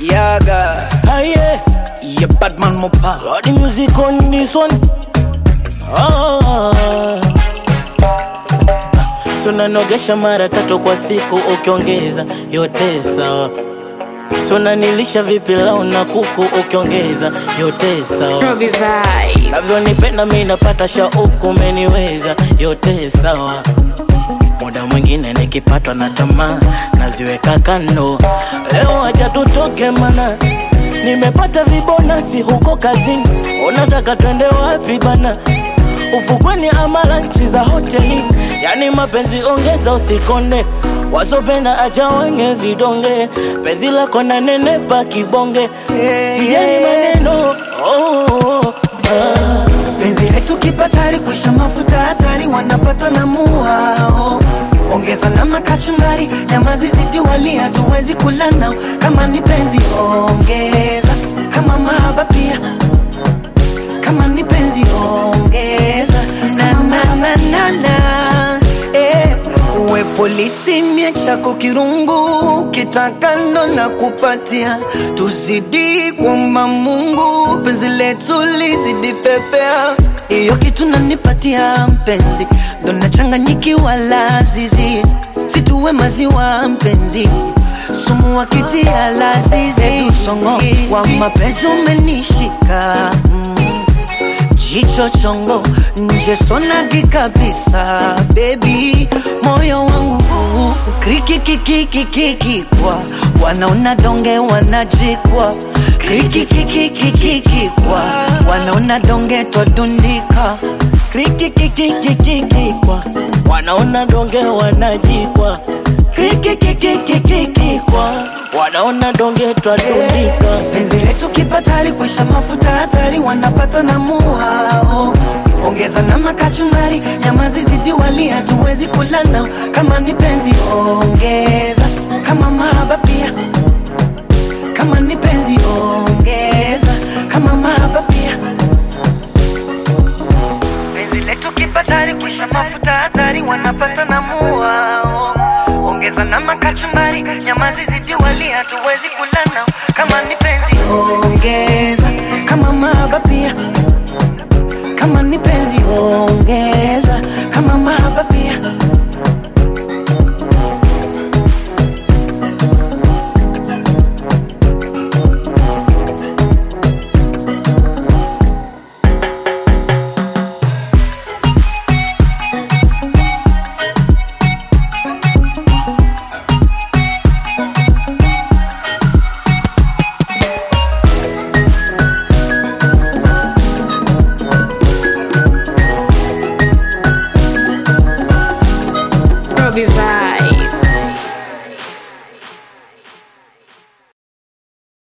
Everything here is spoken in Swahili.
Yaga, Aye, yeah, Batman Mopa. got the music on this one. Ah. So nanogesha mara tatu kwa siku ukiongeza yote sawa. So nanilisha vipi lau na kuku ukiongeza yote sawa. Robbie Vibe. Navyonipenda mi napata shauku, umeniweza yote sawa. Muda mwingine nikipatwa na tamaa naziweka kando. Leo acha tutoke mana nimepata vibonasi huko kazini. Unataka twende wapi bana? Ufukweni ama lanchi za hoteli? Yani mapenzi ongeza, usikonde wasopenda acha wenye vidonge. Penzi lako na nenepa kibonge, sijali maneno oh, oh, oh, ah. penzi letu kipatari kuisha mafuta hatari wanapata na muhao ongeza na makachumbari nyama zizidi wali hatuwezi kula nao kama ni penzi ongeza kama mahaba pia kama ni penzi ongeza na na na na na eh. uwe polisi mie chako kirungu kitakando na kupatia tuzidi kwamba mungu penzi letu lizidi pepea hiyo kitu nanipatia mpenzi ndo nachanganyikiwa lazizi situwe maziwa mpenzi sumu wakitia lazizi usongo wa mapenzi umenishika mm jicho chongo nje sonagi kabisa bebi moyo wangu krikikikikikikikwa wanaona donge wanajikwa krikikikikikikikwa wanaona donge twadundika krikikikikikikwa wanaona donge wanajikwa krikikikikikikwa wanaona donge twadundika penzi letu kipatari kuisha mafuta hatari wanapata na muhao ongeza na makachumbari nyama zizidi wali hatuwezi kula nao kama ni penzi ongeza kama mahaba pia kama ni penzi ongeza kama mahaba pia penzi letu kipatari kuisha mafuta hatari wanapata na muhao ongeza na makachumbari nyama zizidi wali hatuwezi kula